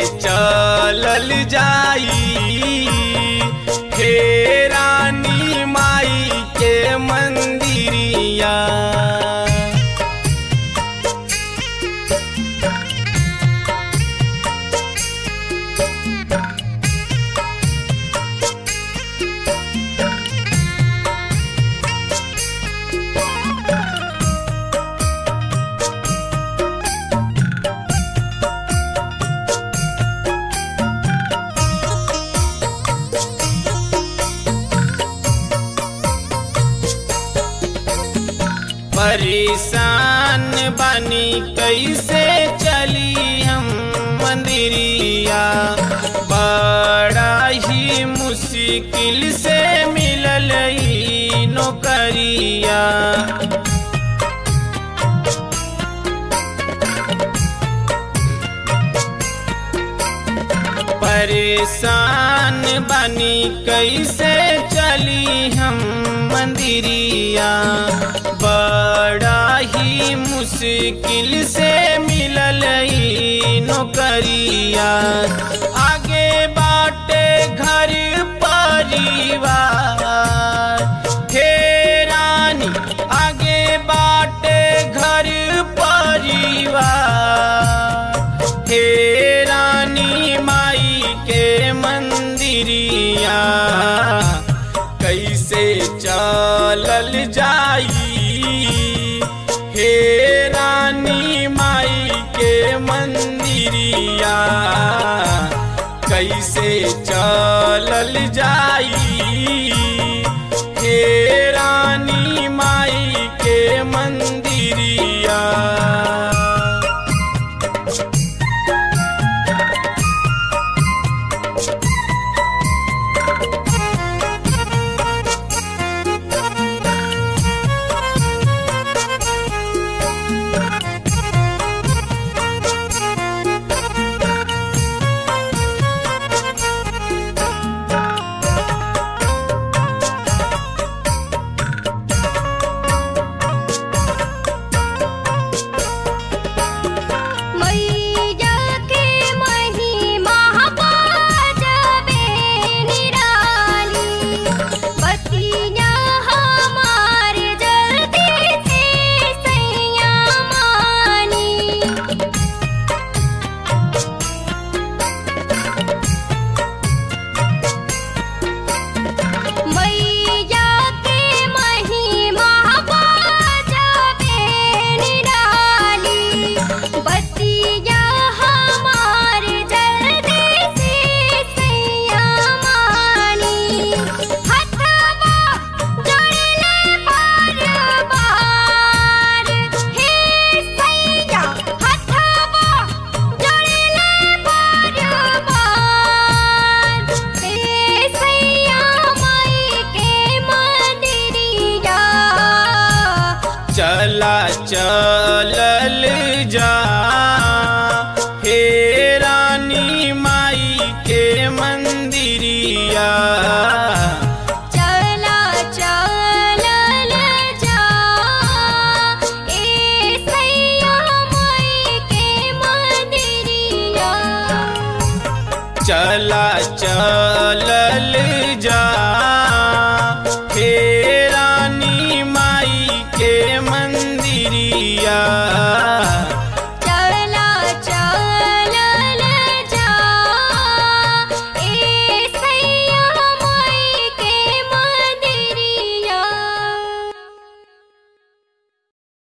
चलल जाई हे रानी माई के मंदिरिया परेशान बनी कैसे चली हम मंदिरिया बड़ा ही मुश्किल से मिलल ई नौकरिया परेशान बनी कैसे चली हम मंदिरिया बड़ा ही मुश्किल से मिलल ई नौकरिया आगे बाटे घर परिवार हे रानी आगे बाटे घर परिवार हे रानी माई के मंदिरिया कैसे चलल जाई हे रानी माई के मंदिरिया कैसे चलल जाई हे रानी माई के मंदिरिया मैया के महिमा बाजबे निराली बतिया हमार जल्दी से सैया मानी मैया के महिमा बाजबे निराली बतिया हमार जल्दी से सैया मानी हथवा जोड़ले बार बार हे सैया हथवा जोड़ले बार बार हे सैया माई के मंदिरिया चला चलल जा हे रानी माई के मंदिरिया चला चलल जा ए सैया माई के मंदिरिया चला